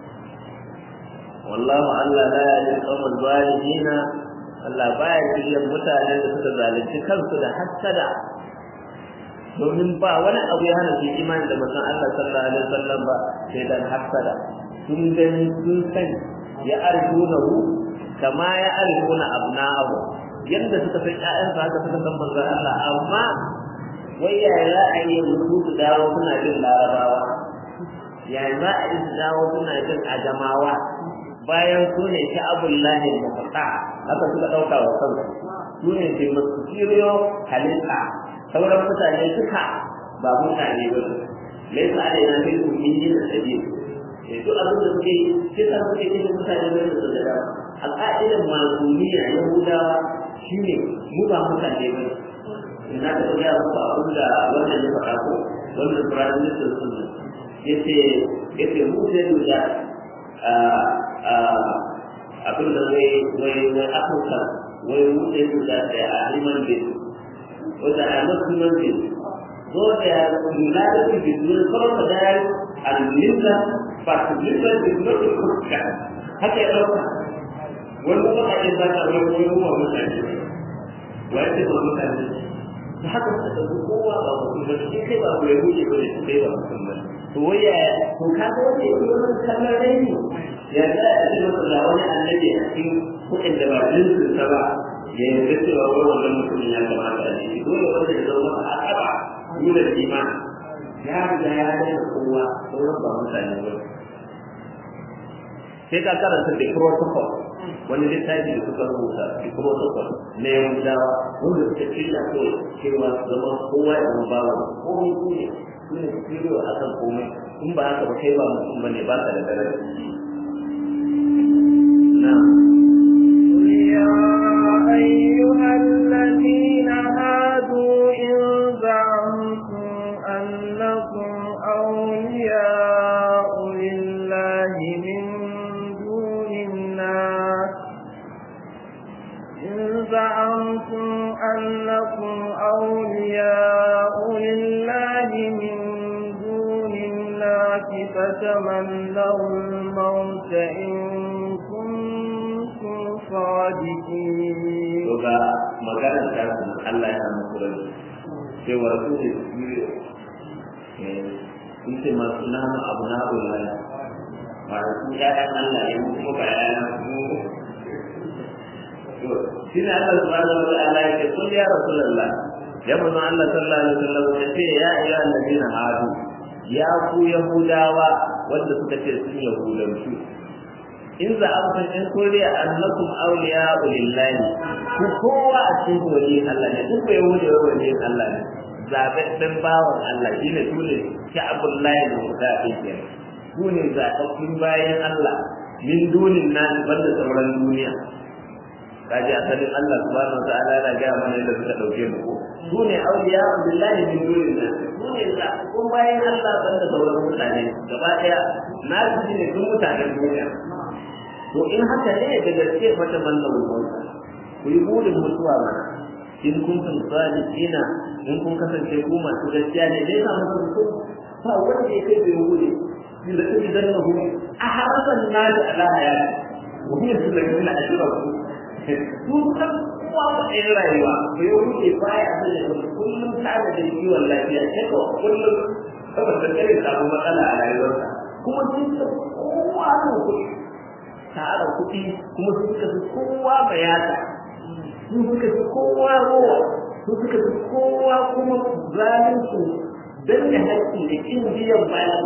wallahu Allah la yahdi al-qawmal zalimina Allah baya shirya mutanen da suka zalunci kansu da hassada domin ba wani abu ya hana su imani da manzon Allah sallallahu alaihi wasallam ba sai dan hassada sun gani sun sani ya arjunahu kama ya arjuna abna'ahu yadda suka san ƴaƴansu haka suka san manzon Allah amma wai yaya za a yi mutu su dawo suna jin larabawa yaya za a yi su dawo suna jin ajamawa bayan su ne ta abullahi mafaka haka suka ɗauka wa kansu su ne ke masu kiriyo halitta sauran mutane suka ba mutane ba su laisa a daina fi su min yin sabi duk abin da suke sai sa suke cikin mutane ba su da dama a ƙa'idan masuniya yahudawa shine mu ba mutane ba ina da ya muku abin da wannan ya faɗa ko wannan prime minister sun yace yace mu sai da abin da wai wai wai afirka wai wuce su da a human being wanda a not human being so they are united with the uniform of their and linda but linda is not a kurka haka ya ɗauka wani kuma a yi zata wani wani kuma mutane wai ce ba mutane da haka suka ɗauki kowa ba mutum ba shi kai ba ku ya wuce ba ne su kai ba mutum ba to wai ya to ka ga wanda ya yi wani kallon raini ya za a ce masa da wani annabi a cikin kuɗin da ba jinsin sa ba ya yarda cewa wai wannan mutumin ya kamata a ciki dole wanda ya zama masa akaba nuna da imani ya riga ya daina kowa sauran ba mutane ba sai ka karanta da protocol wani littafi da suka rubuta da protocol na yahudawa wanda suka shirya ko cewa su zama kowa ya zama bawa komai su ne su ne su shirya a kan komai in ba haka ba kai ba mutum ba ne ba ka da daraja قل يا أيها الذين هادوا إن زعمتم أنكم أولياء لله من دون الناس إن زعمتم أنكم أولياء لله من دون الناس فتمنوا الموت إن كنتم صادقين to ga maganar ta kuma Allah ya muku rabi sai wa rasul da biyo eh in ce masu nanu abu na ulai ba su ya dan Allah ya mu kuma ba ya mu to shi ne Allah subhanahu wa ta'ala ya ce kun ya rasulullah ya manzo Allah sallallahu alaihi wasallam ya ce ya ayyuhal ladina hadu ya ku yahudawa wanda suka ce sun yahudanci in za a san in koriya annakum awliya lillahi ku kowa a cikin wali Allah ne duk bai wuce wali Allah ne zababben bawan Allah shine tule ki abullahi da mutafi ke ku ne zababbin bayan Allah min dunin nan banda sauran duniya kaji asalin Allah subhanahu wataala yana ga mana yadda suka dauke mu ko su ne awliya billahi min dunin nan su ne zababbun bayan Allah banda sauran mutane gaba daya na ji ne duk mutanen duniya to in haka ne da gaske fata mallan mota ku yi burin mutuwa mana in kun san sadiqina in kun kasance ku masu gaskiya ne dai ka musu ku ba wanda ya kai bai wuri in da kake danna hu a harasan nadi ala hayati wa hiya sulaiman ashraku su kan kowa ba ɗaya rayuwa bai wuce baya da kullum tare da kiwon lafiya sai ko kullum saboda kare samu matsala a rayuwarsa kuma sun ce kowa ne kuɗi tara kuɗi kuma sun suka fi kowa bayata sun suka fi kowa rowa sun suka fi kowa kuma zalunci don da haƙƙi da ƙin biyan bayan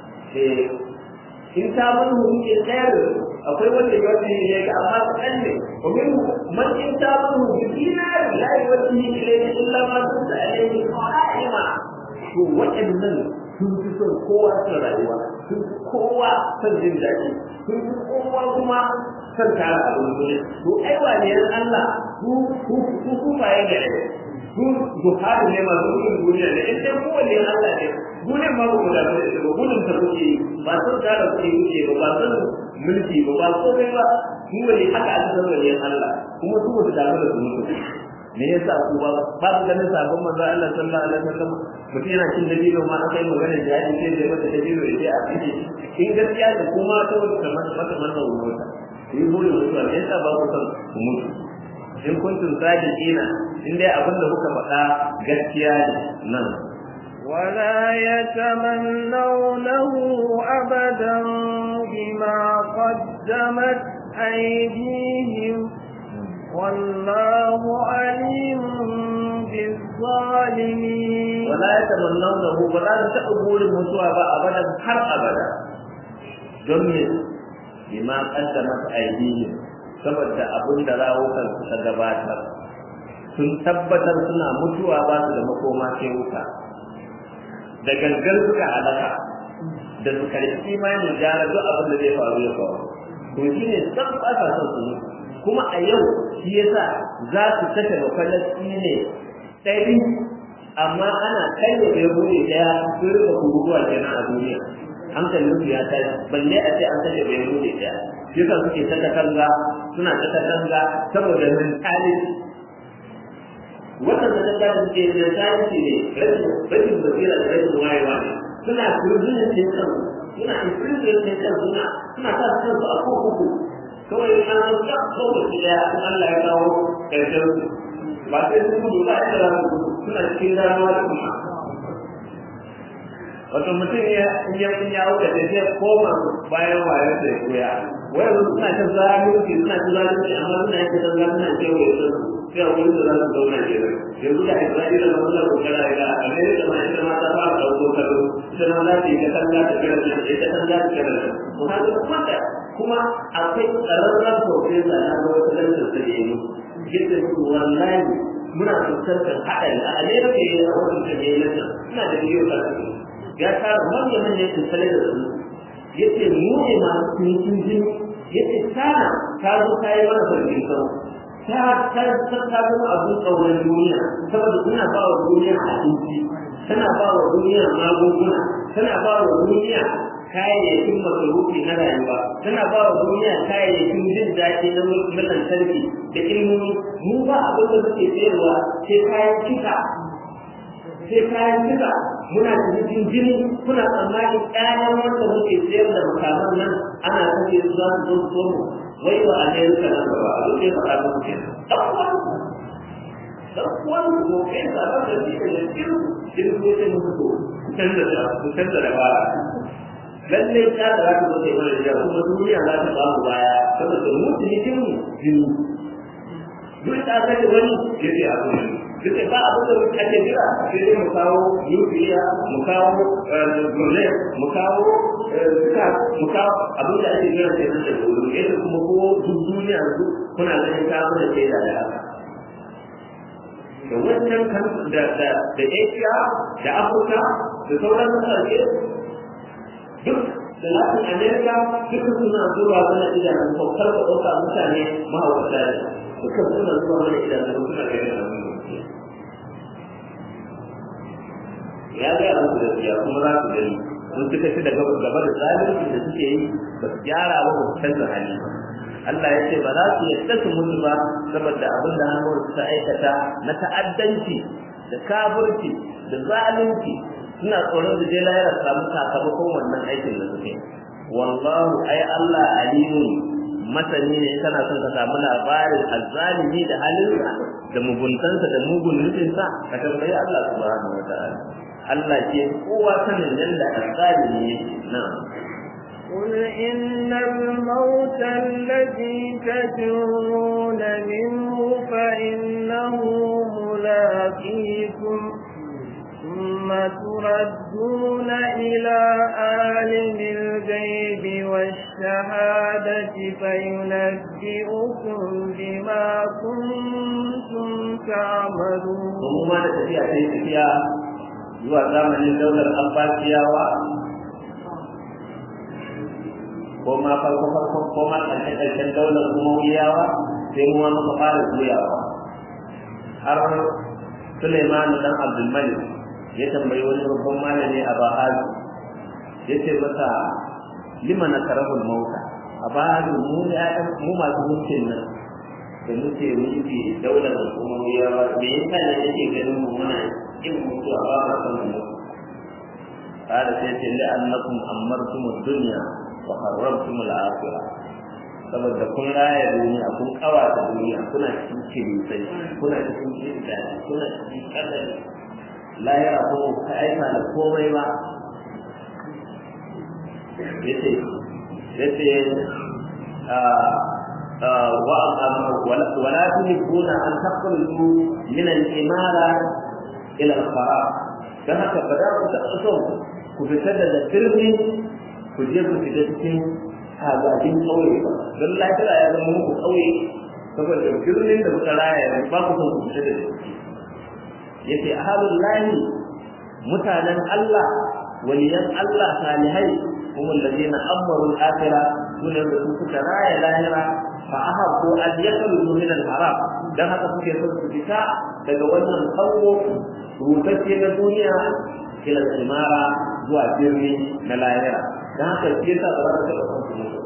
in ta mun hukunci ɗaya da akwai wanda ya wata ne ga amma kaɗan ne domin man in ta mun hukunci na la yi wata ne ile ne illa ma sun da alaihi qa'ima to waɗannan sun fi son kowa son rayuwa sun fi kowa son jin daɗi sun fi kowa kuma son tara abin duniya to ai wane Allah su su su su baye da su zuhari ne masu gudun duniya ne in dai kowanne Allah ne duniyar ma ku da ba gudun ta kuke ba son tara kuke kuke ba ba son mulki ba ba komai ba su wani haka aka san wani Allah kuma su ba su damu da su mutu me yasa ku ba ba ku ganin sabon manzo Allah sallallahu alaihi wasallam mutum yana cin dabino ma aka yi magana da yaji sai da mata dabino ya ce a cikin in gaskiya da kuma ta wata mata mata mata wuta yi burin mutuwa me yasa ba ku san ku mutu in kuntum sadiqina in dai abin da kuka faɗa gaskiya ne nan ولا يتمنونه أبدا بما قدمت أيديهم والله عليم بالظالمين ولا يتمنونه ولا تقبل المتوى أبدا har abada don me bima qaddamat aydihim saboda abin da rawukan suka gabatar sun tabbatar suna mutuwa ba su da makoma sai wuta da gangan suka halaka da su karfi imanin gyara duk abin da zai faru ya faru to shi ne san ba sa son su mutu kuma a yau shi yasa za su kashe bafalasti ne ɗari amma ana kai da bai bude ɗaya sun rika kururuwa kenan a duniya hankalin su ya tashi balle a ce an kashe bai bude ɗaya shi yasa suke ta katanga suna ta katanga saboda mentality wannan da ta da suke da tarihi ne rashin basira da rashin wayewa ne suna turzunin cin kan suna infringin cin kan suna suna sa su kansu a kurkuku kawai an zo ya kawai su daya in Allah ya kawo ƙarshen su ba sai sun gudu ba inda za su suna cikin ramuwa da kuma wato mutum ya ya ya auka da zai koma bayan wayar da ya koya wai suna ta zalunci suna ta zalunci amma suna yin ta zalunci suna cewa ya san sai a wurin da za su zauna ke nan yanzu da isra'ila na suna kokara ga amerika ma ita ma ta fara ɗauko kalo ita ma za ta yi ta kalla ta kira nan ita kan za ta kira nan to haka kuma da kuma akwai ƙararren profesa na ga wata lantar da ya yi yadda su wallahi muna fuskantar haɗari a amerika ya yi a wannan da ya yi lantar suna da bidiyo ta ya tara manyan manyan tsale da su yace mu ne masu cinikin jini yace tana ta zo ta yi mana farkin sau ta ta ta ta zama abin kaunar duniya saboda tana ba wa duniya abinci tana ba wa duniya magunguna tana ba wa duniya kayayyakin masarufi na rayuwa tana ba wa duniya kayayyakin jin daɗi na lantarki da ilmomi mu ba abin da muke sayarwa sai kayan kika sai kayan kika muna cikin jini kuna tsammanin ƴaƴan wanda muke sayar da makaman nan ana kashe su za su zo su zo mu wai ba a ne suka nan gaba a duk ya faɗa muku ke ɗaukuwan ɗaukuwan ko kai sa ba da shi da cikin cikin ko sai muku to ku canza da ku canza da bara lallai ta da za ku zo sai mana da kuma duniya za ta ba mu baya saboda mu cikin mu jini duk ta kashe wani ya ce abu ne duk ba abin da muke ake jira sai dai mu kawo nukiliya mu kawo gurne mu kawo suka mu kawo abin da ake jira sai da gudu yadda kuma ko duk duniya su kuna ganin ta mana sai da da da wannan kan da da da Asia da Africa da sauran kasashe duk da Latin America duka suna zuwa mana idanun saukar da ɗauka mutane mahaukata ne duka suna zuwa mana idanun suna ganin abin ya ga musu gaskiya kuma za su gani sun suka ci da gaba da zalunci da suke yi ba su gyara ba ba su canza hali Allah ya ce ba za su yadda su mutu ba saboda abin da hannun ta aikata na ta'addanci da kafirci da zalunci suna tsoron da je lahira samu sakamakon wannan aikin da suke wallahu ai Allah alimun masani ne kana son ka samu labarin azzalimi da halinsa da muguntansa da mugun nufinsa ka tambayi Allah subhanahu wa ta'ala Allah ke kowa sanin yadda azzalimi yake na'am قل إن الموت الذي تجرون منه فإنه ملاقيكم ثم تردون إلى عالم الغيب والشهادة فينبئكم بما كنتم تعملون. وما تتفيا تتفيا zuwa zamanin daular abbasiyawa ko ma farko farko ko ma ƙarshen ƙarshen daular umayyawa sai mu muka fara juyawa har Suleiman dan Abdul Malik ya tambayi wani babban malami a Bahadu ya ce masa lima na karahul mauta a Bahadu mu ya mu masu mulkin nan da muke mulki daular umayyawa me yasa ne yake ganin mu muna yin mutuwa ba ma san mu قال سيدي لأنكم أمرتم الدنيا وحرمتم الآخرة saboda kun raya duniya kun kawata duniya kuna cikin kirisai kuna cikin kirka kuna cikin kadari lahira ko ka aika da komai ba yace yace ولا تحبون أن تخرجوا من الإمارة إلى الخراب كما كبدا كتأسوا كفتد الترمي كجيب كتتكين hagajin ƙauye ba don lafiya ya zama muku ƙauye saboda birnin da kuka raya ba ku son ku fita da ciki yace ahalul lahi mutanen Allah waliyan Allah salihai kuma alladheena amaru al-akhirah sunan da su suka raya lahira fa ahabbu an yakhruju min al-haram dan haka suke son su fita daga wannan kango rutacce na duniya ila simara zuwa birni na lahira dan haka shi yasa ba za ka taɓa son su mutu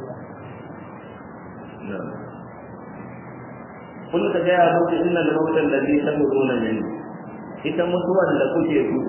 kun ka gaya muku inna al-mawta alladhi tamuruna min ita mutuwan da kuke gudu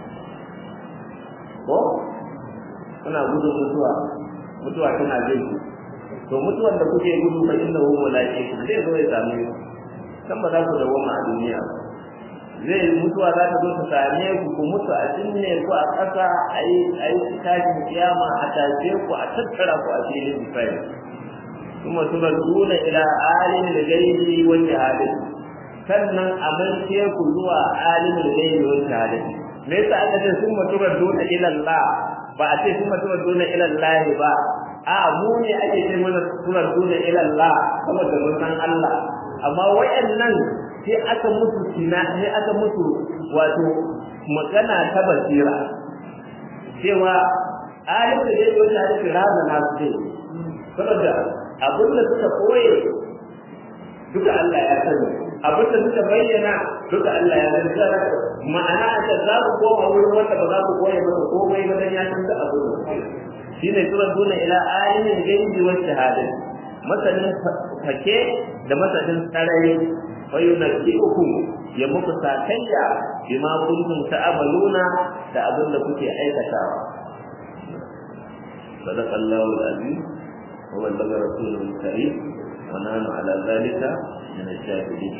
ko kuna gudun mutuwa mutuwa tana jin ku to mutuwan da kuke gudu fa inna hu mala'iku zai zo ya same ku kan ba za ku dawoma a duniya zai mutuwa za ta zo ta same ku ku mutu a cinne ku a ƙasa a yi a yi tashin kiyama a tashe ku a tattara ku a filin isra'il kuma turaduna ila alimul ghaibi wa shahadati sannan a mace ku zuwa alimul ghaibi wa shahadati me yasa aka ce sun turaduna ila Allah ba a ce sun turaduna ila Allah ba a mu ne ake ce mana turaduna ila Allah saboda mun san Allah amma wayannan sai aka musu kina sai aka musu wato magana ta basira cewa alimul ghaibi wa shahadati razana su saboda abin da suka koye duka Allah ya sani abin da suka bayyana duka Allah ya sani ma'ana da za ku koma wurin wanda ba za ku koye masa komai ba dan ya san da abin da shine turaduna ila ayin gaibi wa shahada masanin fake da masanin sarari wa yunabbiukum ya muku sakayya bima kuntum ta'maluna da abin da kuke aikatawa صدق الله العظيم وبلغ رسوله الكريم ونحن على ذلك من الشاهدين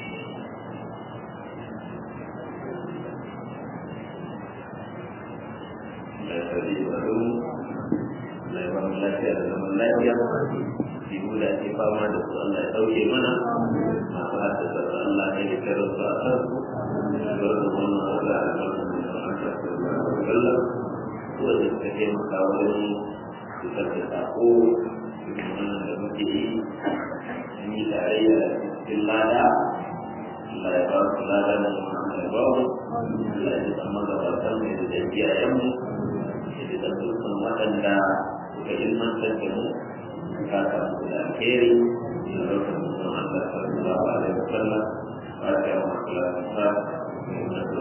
لا يستطيع له لا يبقى lafiya da zaman lafiya jibu da ake fama da su Allah ya ɗauke mana masu haddasa su Allah ya yi kairar su a kan su bar da wannan Allah ya bar da Allah wanda suka taimaka wajen fitar da sako wannan da muke yi sun yi tarayya cikin lada Allah ya ba su lada da wannan ya ba mu Allah ya san magabatan mu da iyayenmu da da dukkan waɗanda suka ilmantar da mu ka ta mu da alheri da rukun mutum Allah sallallahu alaihi wasallam ba ta yi wa kula da sa da da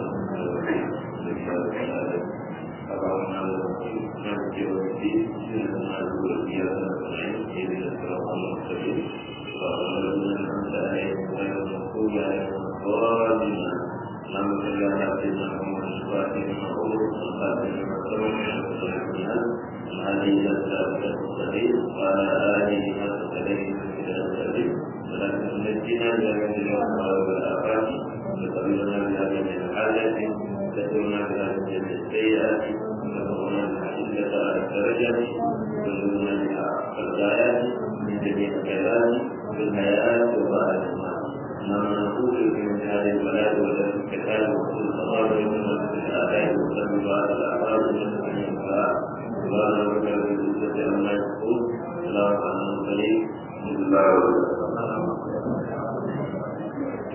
da اللهم مالك يوم الدين إنما هو إياك نستعين اهدنا الصراط المستقيم صراط الذين أنعمت عليهم غير المغضوب عليهم ولا الضالين اللهم صل على سيدنا محمد الفاتح لما أغلق والخاتم لما سبق ونصر الجهاد هذه إلى الصراط المستقيم وعلى آله حق عليه من السبيل ولكن نجينا بهذه الأموال والآفات وقبلنا بهذه الحاجة وتكون بها من السيئات وتكون بها عندك على الدرجات وتكون بها الغايات من جميع الخيرات في الحياة وبعد الموت إنما نقول من هذه البلاد والتي الكتاب وكل التضارب من الآباء وسلم بعد الأعراض من جميع الصلاة سبحان ربك رب العزة عما يصفون سلام على المرسلين بسم الله الرحمن الرحيم